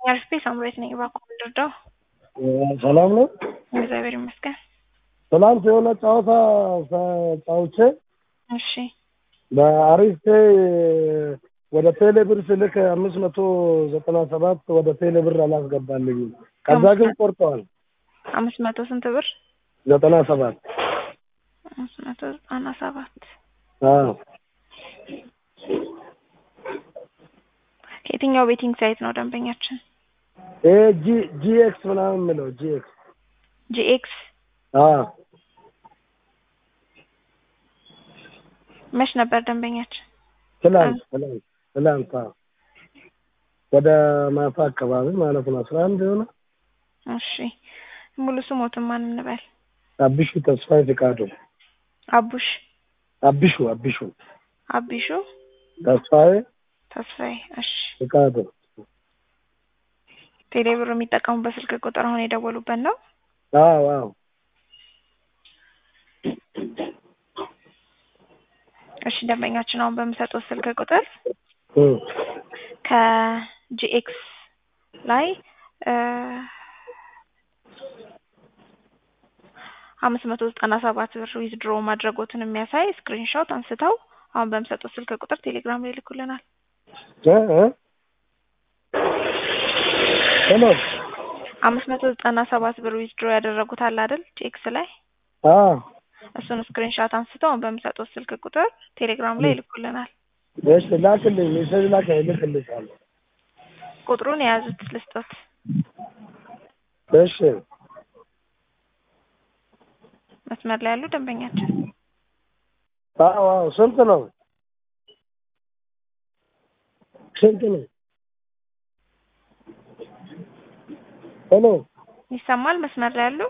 አርፌ ሳምሬት ነኝ። እባክዎ ልርዳው? ሰላም ነው። እግዚአብሔር ይመስገን። ትናንት የሆነ ጨዋታ ጫውቼ እሺ በአሪፍ ወደ ቴሌ ብር ስልክ አምስት መቶ ዘጠና ሰባት ወደ ቴሌ ብር አላስገባልኝም። ከዛ ግን ቆርጠዋል። አምስት መቶ ስንት ብር? ዘጠና ሰባት አምስት መቶ ዘጠና ሰባት አዎ ከየትኛው ቤቲንግ ሳይት ነው ደንበኛችን? ይሄ ጂ ጂኤክስ ምናምን የምለው ጂኤክስ ጂኤክስ አዎ መች ነበር ደንበኛችን? ትላንት ትላንት ትላንት አዎ ወደ ማታ አካባቢ ማለት ነው አስራ አንድ የሆነ እሺ ሙሉ ስሞትን ማን እንበል? አቢሹ ተስፋዬ ፍቃዱ አቡሽ አቢሹ አቢሹ አቢሹ ተስፋዬ ተስፋዬ። እሺ ፍቃዱ ቴሌ ብር የሚጠቀሙበት ስልክ ቁጥር አሁን የደወሉበት ነው? አዎ አዎ እሺ ደንበኛችን አሁን በምሰጡት ስልክ ቁጥር እም ከጂኤክስ ላይ አምስት መቶ ዘጠና ሰባት ብር ዊዝድሮ ማድረጎትን የሚያሳይ ስክሪንሾት አንስተው አሁን በምሰጡት ስልክ ቁጥር ቴሌግራም ላይ ይልኩልናል። እ እ ሄሎ አምስት መቶ ዘጠና ሰባት ብር ዊዝድሮ ያደረጉት አለ አይደል ጂኤክስ ላይ አዎ እሱን ስክሪንሾት አንስተው አሁን በምሰጡት ስልክ ቁጥር ቴሌግራም ላይ ይልኩልናል። እሺ ላክልኝ፣ ሜሴጅ ላክ እልክልሻለሁ። ቁጥሩን የያዙት ልስጦት። እሺ መስመር ላይ ያሉ ደንበኛችን አዎ አዎ ስንት ነው? ስንት ነው? ሄሎ ይሰማል? መስመር ላይ ያሉ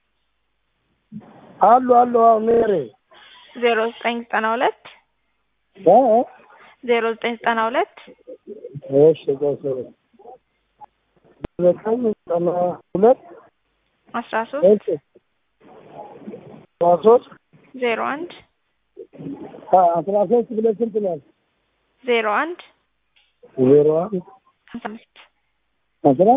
አሉ አሉ አዎ ሜሪ ዜሮ ዘጠኝ ዘጠና ሁለት እ እ ዜሮ ዘጠኝ ዘጠና ሁለት እሺ ቆይ ዘጠኝ ዘጠና ሁለት አስራ ሶስት እሺ አስራ ሶስት ዜሮ አንድ አስራ ሶስት ብለህ ስንት ነው? ዜሮ አንድ ዜሮ አንድ ሀምሳ አምስት አስራ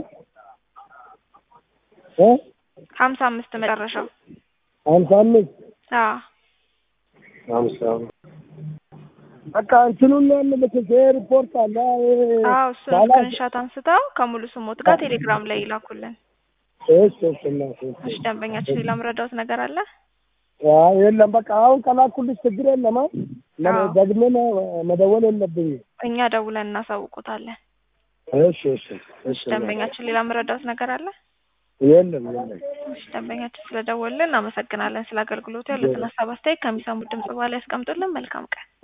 እ ሀምሳ አምስት መጨረሻው ሀምሳ አምስት አዎ ሀምሳ አምስት በቃ እንትኑን ነው የምልክት ይሄ ሪፖርት አለ ይሄ አዎ እሱን ባላ- ስክሪንሾት አንስተው ከሙሉ ስሞት ጋር ቴሌግራም ላይ ይላኩልን። እሺ እሺ እናቴ እሺ ደንበኛችን ሌላ ምረዳውት ነገር አለ? አይ የለም በቃ አሁን ከላኩልሽ ችግር የለም አ አዎ። ደግሜ መደወል የለብኝም እኛ ደውለን እናሳውቆታለን። እሺ እሺ እሺ ደንበኛችን ሌላ ምረዳውት ነገር አለ? የለም የለም እሺ ደንበኛችን ስለደወልን እናመሰግናለን። ስለ አገልግሎቱ ያሉትን ሀሳብ አስተያየት ከሚሰሙት ድምጽ በኋላ ያስቀምጡልን። መልካም ቀን